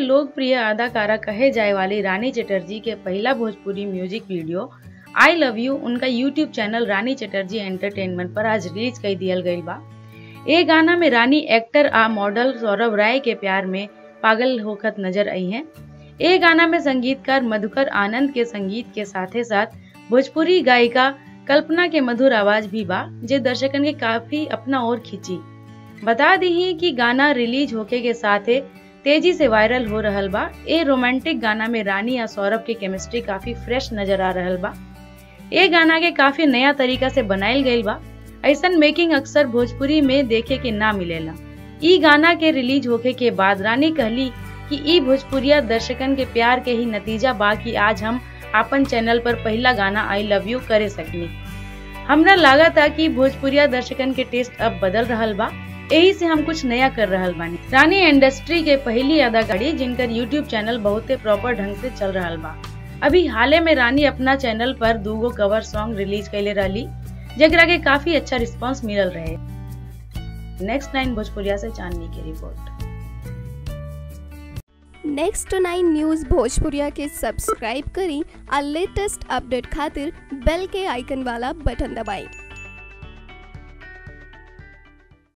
लोकप्रिय अदाकारा कहे जाए वाली रानी चटर्जी के पहला Bhojpuri music video I love you उनका YouTube channel Rani Chatterjee entertainment पर आज रिलीज कर दियल गई बा ए गाना में रानी एक्टर आ मॉडल सौरभ राय के प्यार में पागल होखत नजर आई हैं ए गाना में संगीतकार मधुकर आनंद के संगीत के साथे साथ भोजपुरी गायिका कल्पना के मधुर आवाज भी बा जे दर्शकन के काफी अपना ओर खींची बता दी कि गाना रिलीज होके के साथे तेजी से वायरल हो रहल बा ए रोमांटिक गाना में रानी या सौरभ की केमिस्ट्री काफी फ्रेश नजर आ रहल बा ए गाना के काफी नया तरीका से बनायल गईल बा ऐसन मेकिंग अक्सर भोजपुरी में देखे के ना मिलेला ई गाना के रिलीज होके के बाद रानी कहली कि ई भोजपुरिया दर्शकन के प्यार के ही नतीजा बा कि आज हम अपन चैनल पर पहला गाना आई लव यू करे सकनी हमरा लगा था कि भोजपुरिया दर्शकन के टेस्ट अब बदल रहल बा यही से हम कुछ नया कर रहल बानी रानी इंडस्ट्री के पहली अदाकारी जिनकर यूट्यूब चैनल बहुते प्रॉपर ढंग से चल रहल बा अभी हाले में रानी अपना चैनल पर दूगो कवर सॉन्ग रिलीज कैले रहली जगरा के काफी अच्छा रिस्पांस मिलल रहे नेक्स्ट नाइन भोजपुरिया से चांदनी की रिपोर्ट नेक्स्ट नाइन न्यूज़ भोजपुरिया के सब्सक्राइब करी और लेटेस्ट अपडेट खातिर बेल के आइकन वाला बटन दबाएं